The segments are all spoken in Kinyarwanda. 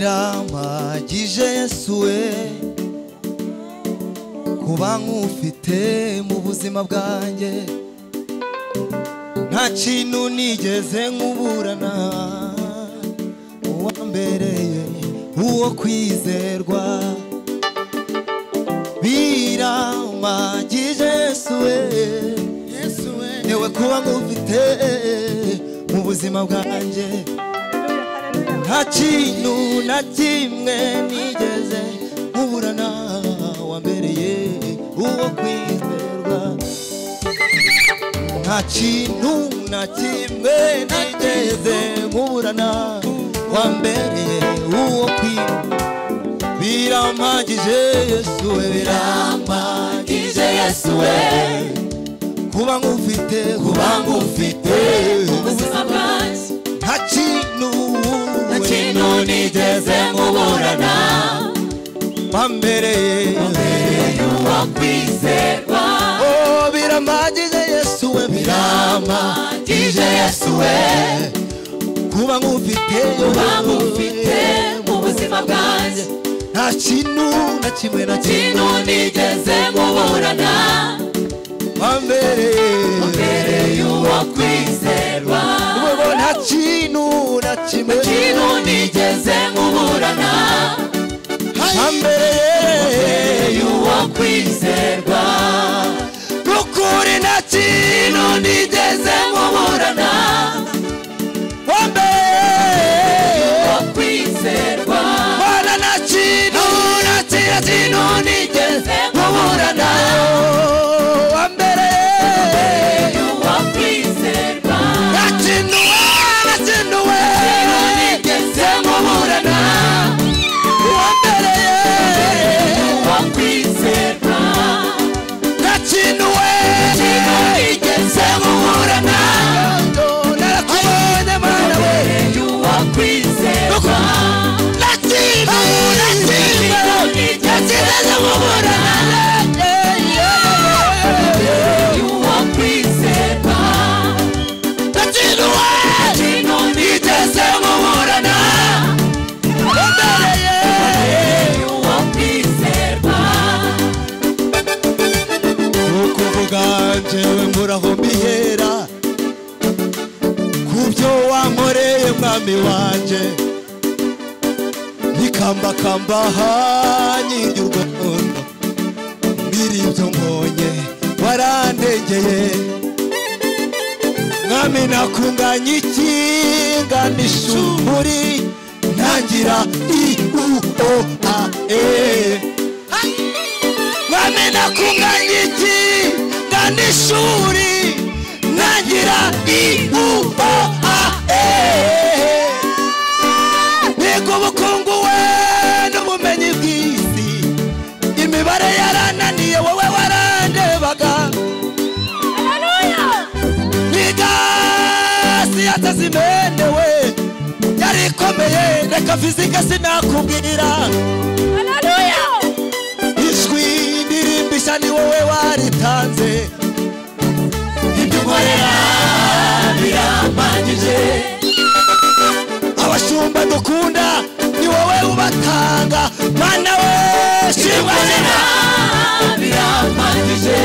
birambagije Yesu we kuba nk'ufite mu buzima bwanjye nta kintu nigeze nkuburana uwambereye uwo kwizerwa biramagije Yesu we yewe kuba nk'ufite mu buzima bwanjye nta kintu na kimwe nigeze nkuburana wambereye uwo kwizerwa nta kintu na kimwe nigeze nkuburana wambereye uwo kwizerwa birampagije yesu we birampagije yesu we kuba nk'ufite kuba nk'ufite ubuzima bwanjye nta kintu nta kintu nigeze nkuburana wambereye uwo kwizerwa Oh, biramagije yesu we biramagije yesu we kuba nk'ufite uba ngufite mu buzima bwanjye nta kintu na kimwe na kimwe kintu nigeze nkuburana wambereye mbereye uwo kwizerwa Ubwo nta kintu na kimwe kintu nigeze nkuburana wambereye mbereye uwo kwizerwa n'ukuri nta kintu kintu nigeze nkuburana wambereye uwo kwizerwa Bwana nta kintu na kimwe kintu nigeze nkuburana Oh, wambereye uwo kwizerwa Nakinuwe, nakinuwe, kintu nigeze nkuburana uwambereye. uwo kwizerwa Nakinuwe, kintu nigeze nkuburana narakubonye mwana we. mbereye uwo kwizerwa Nakinuwe, nakinuwe, kintu nigeze nakinuwe, nkuburana mbereye uwo kwizerwa nakinuwe, kintu nigeze nkuburana wambereye. mbereye uwo kwizerwa nuko uvuga njyewe nguraho mbihera ku byo wankoreye mwami wanjye nikambakamba hanyirya u rwanda mbiri ibyo mbonye warandengeye mwami nakunganya ikingana ishuri ntangira i u o a e bamena ku nganyiki ngana ishuri ntangira ibuba biga ubukungu we n'ubumenyi bw'isi imibare yarananiye wowe warandebaga biga siyanse zimendewe yari ikomeye reka fizike sinakubwira ijwi ndirimbisha ni wowe waritanze ibyo ukorera birampagije abashumba dukunda ni wowe ubatanga mana we shimwanira birampagije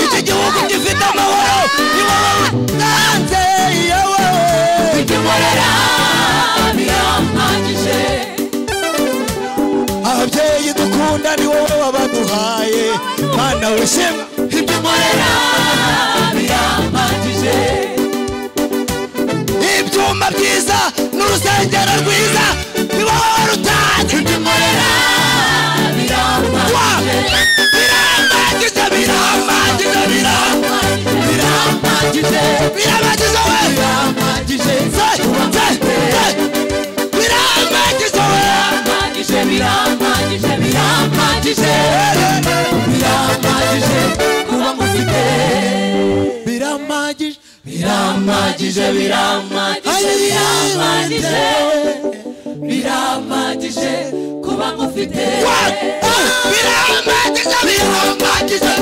iki gihugu gifite amahoro ni wowe utanze yewe ibyo nkorera birampagije ababyeyi dukunda ni wowe wabaduhaye mana we shimwa ibyo nkorera birampagije ibyuma byiza n'urusengero rwiza ni wowe warutanze ibyo nkorera birampagije birambagije birambagije birambagije birampagije Birabagiza we birampagije Birabagiza we birampagije birampagije birampagije birampagije kuba ngufite Biramagije birampagije birampagije birampagije birampagije kuba ngufite Biramagije biramagije birampagije birampagije biramagije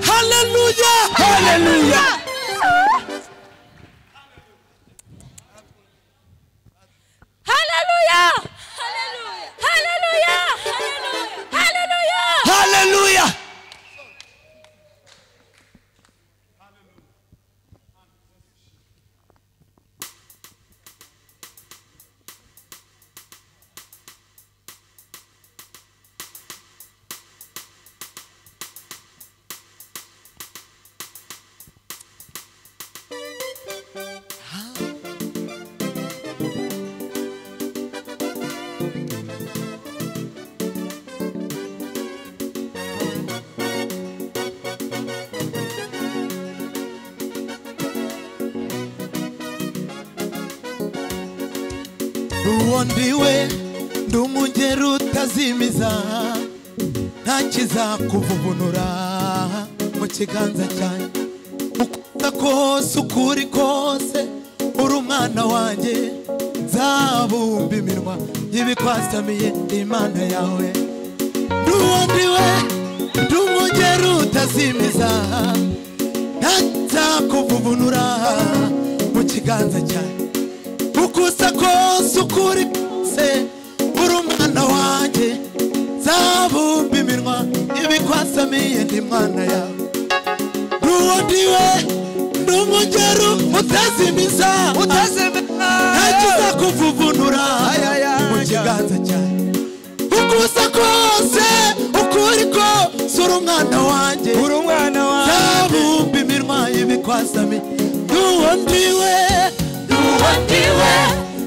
haleluya haleluya Haleluya! Haleluya! Haleluya! haleluya ruwondiwe ndi umugeri utazimiza ntakizakuvubunura mu kiganza cyanjye ukunda kose uko uri kose uri umwana wanjye zabumba iminwa y'ibikwasamiye imana yawe nduwondiwe ndi umugeri utazimiza ntakizakuvubunura mu kiganza cyanjye uko usa kose uko uri kose uri umwana wanjye zabumba iminwa ibikwasamiye ndi mwana yawe nduwondiwe ndi umugeri utazimiza ntakiza kuvuvunura mu kiganza cyawe uko usa kose uko uri kose uri umwana wanjye uri umwana wanjye zabumba iminwa ibikwasamiye nduwondiwe Nduwandiwe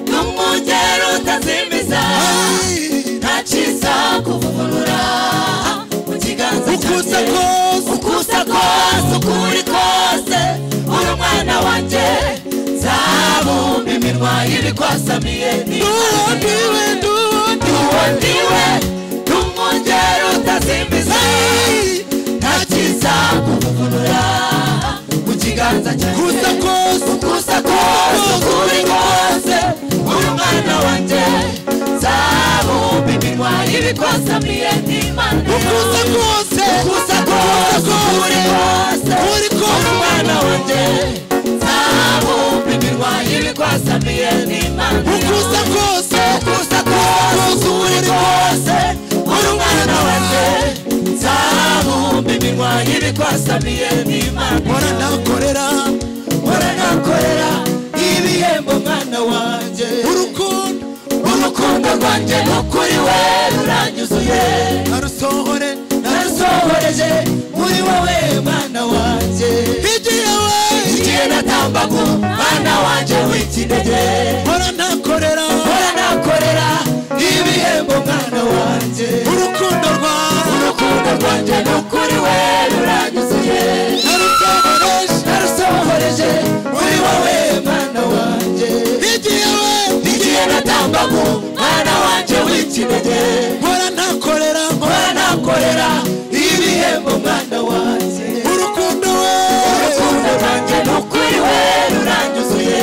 n'umugero utazimiza ntakiza kuvunura mu kiganza ukusa cyanjye kose ukusa kose uko uri kose uri umwana wanjye zabumba iminwa y'ibikwasamiye nduwondiwe nduwondiwe nduwandiwe n'umugero utazimiza ntakiza kuvunura mu kiganza cyanjye kusa kose gusa kose ukuri kose uri umwana wanjye zabumba iminwa y'ibikosamiye n'imana ukusa kose gusa kose ukuri kose uri uri kose umwana wanjye zabumba iminwa y'ibikosamiye n'imana ukusa kose gusa kose ukuri kose uri umwana wanjye zabumba iminwa y'ibikosamiye n'imana mpora nakorera waranakorera ibihembo mwana wanjye urukundo urukundo rwanjye n'ukuri we ruranyuzuye narusohore narusohoreje muri wowe mwana wanjye naruhigiye we igihe natambaga mwana wanjye w'ikinege mpora nakorera waranakorera ibihembo mwana wanjye urukundo rwawe urukundo rwanjye n'ukuri we ruranyuzuye narusohoreje narusohoreje muri wowe mwana wanjye higiye we igihe natambaga mwana wanjye w'ikinege mpora nakorera waranakorera ibihembo mwana wanjye urukundo we urukundo rwanjye n'ukuri we ruranyuzuye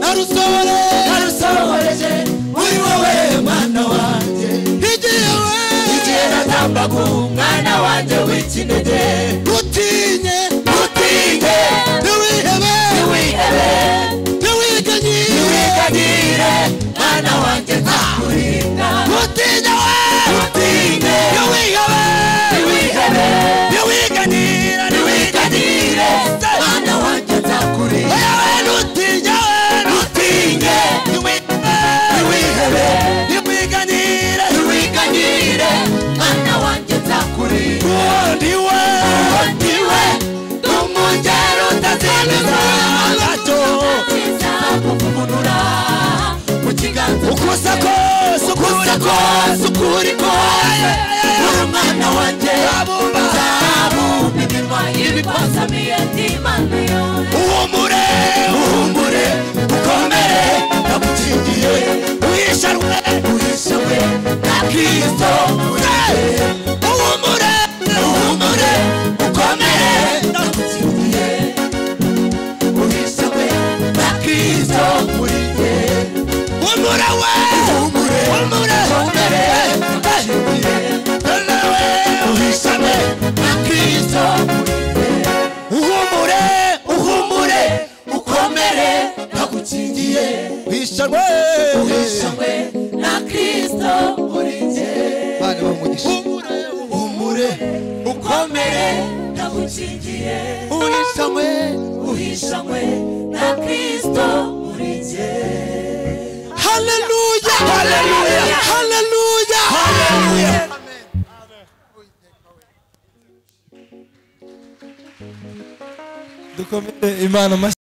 narusohore narusohoreje muri wowe mwana wanjye higiye we igihe natambaga mwana wanjye w'ikinege utinye utinge ntiwihebe ntiwihebe ntiwiganye ntiwikagire mwana wanjye nzakurinda utinye we utinge ntiwihebe ntiwihebe ntiwiganira ntiwiganire mwana wanjye nzakurinda yewe ntutinye we utinge ntiwihebe ntiwiganire ntiwiganire mwana wanjye nzakurinda undi we wandiwe n'umugero utazimiza gato nziza kuvunura mu kiganza ukusa kose ukuri kose ukuri kose uri umwana wanjye zabumba iminwa y'ibikosamiye n'imana yawe uhumure uhumure ukomere ndagukingiye uhisharwe uhishawe na kristo urembere uhumure uhumure ukomere ndagukingiye uhishawe na kristo muri jye uhumure we uhumure uhumure ukomere ndagukingiye nawe uhishawe uhisha rwe uhisha we na kristo muri jye bana baha umugisha humure humure ukomere ndagukingiye uhishamwe uhisha we na kristo muri jye haleluya haleluya haleluya haleluya dukomere imana amashyi